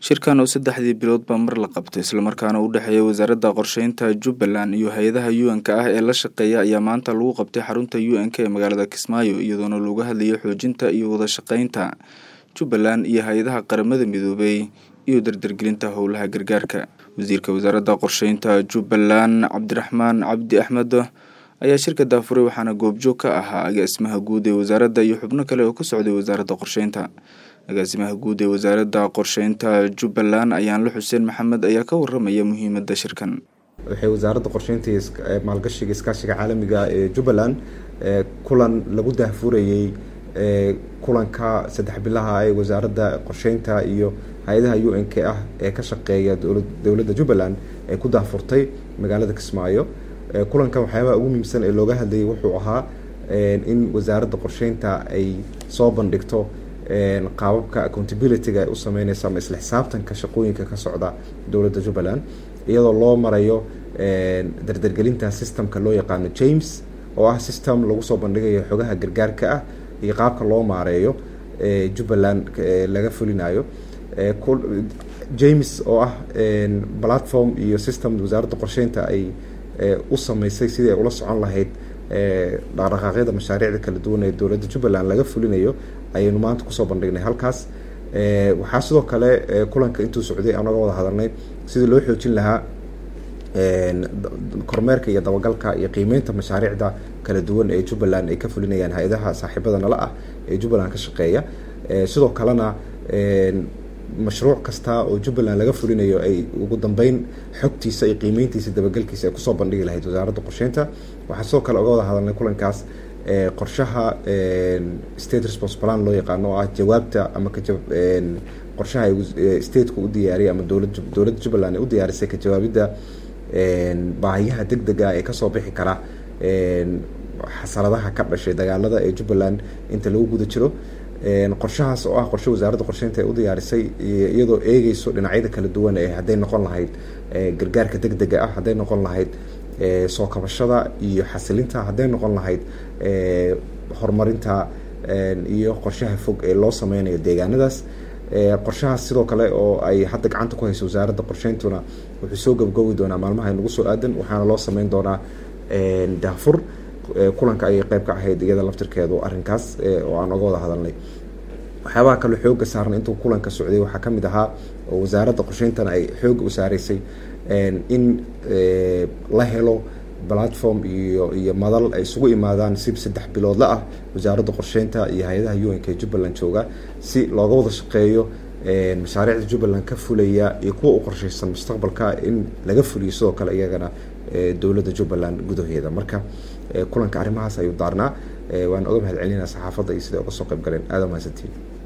shirkan oo saddexdii biloodba mar la qabtay islamarkaana u dhexeeya wasaaradda qorsheynta jubbaland iyo hay-adaha u-n-ka ah ee la shaqeeya ayaa maanta lagu qabtay xarunta u-n-k ee magaalada kismaayo iyadoona looga hadlayay xoojinta iyo wada shaqeynta jubbaland iyo hay-adaha qaramada midoobay iyo dardargelinta howlaha gargaarka wasiirka wasaaradda qorsheynta jubbaland cabdiraxmaan cabdi axmed ayaa shirka daafuray waxaana goobjoog ka ahaa agaasimaha guud ee wasaaradda iyo xubno kale oo ka socday wasaaradda qorsheynta agaasimaha guud ee wasaaradda qorsheynta jubbaland ayaanla xuseen maxamed ayaa ka waramaya muhiimadda shirkan waxay wasaaradda qorsheynta maalgashiga iskaashiga caalamiga ee jubbaland kulan lagu daahfurayey kulanka saddex bilaha ee wasaaradda qorsheynta iyo hay-adaha u n k ah ee ka shaqeeya dowladda jubbaland ee ku daahfurtay magaalada kismaayo kulankan waxyaabaha ugu muhiimsan ee looga hadlayay wuxuu ahaa in wasaaradda qorsheynta ay soo bandhigto qaababka accountability-ga ay u sameyneysa ama isla xisaabtanka shaqooyinka ka socda dowladda jubbaland iyadoo loo marayo dardargelinta systemka loo yaqaano james oo ah system lagu soo bandhigayo xogaha gargaarka ah iyo qaabka loo maareeyo jubbaland laga fulinayo james oo ah platform iyo system wasaaradda qorsheynta ay u sameysay sidii ay ula socon lahayd dhaqdhaqaaqyada mashaariicda kala duwan ee dowladda jubbaland laga fulinayo ayaynu maanta kusoo bandhignay halkaas waxaa sidoo kale kulanka intuu socday anaga wada hadalnay sidii loo xoojin lahaa kormeerka iyo dabagalka iyo qiimeynta mashaariicda kala duwan ee jubbaland ay ka fulinayaan hay-adaha saaxiibada nala ah ee jubbaland ka shaqeeya sidoo kalena mashruuc kasta oo jubbaland laga fulinayo ay ugu dambeyn xogtiisa iyo qiimeyntiisa dabagelkiisa ay kusoo bandhigi lahayd wasaaradda qorsheynta waxaa sidoo kale oga wada hadalnay kulankaas qorshaha state response plan loo yaqaano oo ah jawaabta ama qorshaha stateka u diyaariyay ama dowlad dowladda jubbaland ay u diyaarisay ka jawaabidda baahiyaha deg dega ee kasoo bixi kara xasaradaha ka dhashay dagaalada ee jubbaland inta lagu guda jiro qorshahaas oo ah qorshe wasaaradda qorsheynta ay u diyaarisay iyadoo eegeyso dhinacyada kala duwan ee hadday noqon lahayd gargaarka deg dega ah hadday noqon lahayd soo kabashada iyo xasilinta hadday noqon lahayd horumarinta iyo qorshaha fog ee loo sameynayo deegaanadaas qorshahaas sidoo kale oo ay hadda gacanta ku hayso wasaaradda qorsheyntuna wuxuu soo gabagoobi doonaa maalmaha nagu soo aadan waxaana loo sameyn doonaa daafur kulanka ayay qeyb ka ahayd iyada laftirkeedu arrinkaas oo aan oga wada hadalnay waxyaabaha kale xooga saaran intuu kulanka socday waxaa ka mid ahaa oo wasaaradda qorsheyntana ay xooga u saareysay in la helo platform iyo iyo madal ay isugu imaadaan si saddex biloodla ah wasaaradda qorsheynta iyo hay-adaha u n k jubbaland jooga si looga wada shaqeeyo mashaariicda jubbaland ka fulaya iyo kuwa u qorsheysan mustaqbalka in laga fuliyo sidoo kale iyagana dowladda jubbaland gudaheeda marka kulanka arrimahaas ayuu daarnaa waan oga mahad celinaa saxaafadda iyo siday uga soo qayb galeen aada mahadsantiin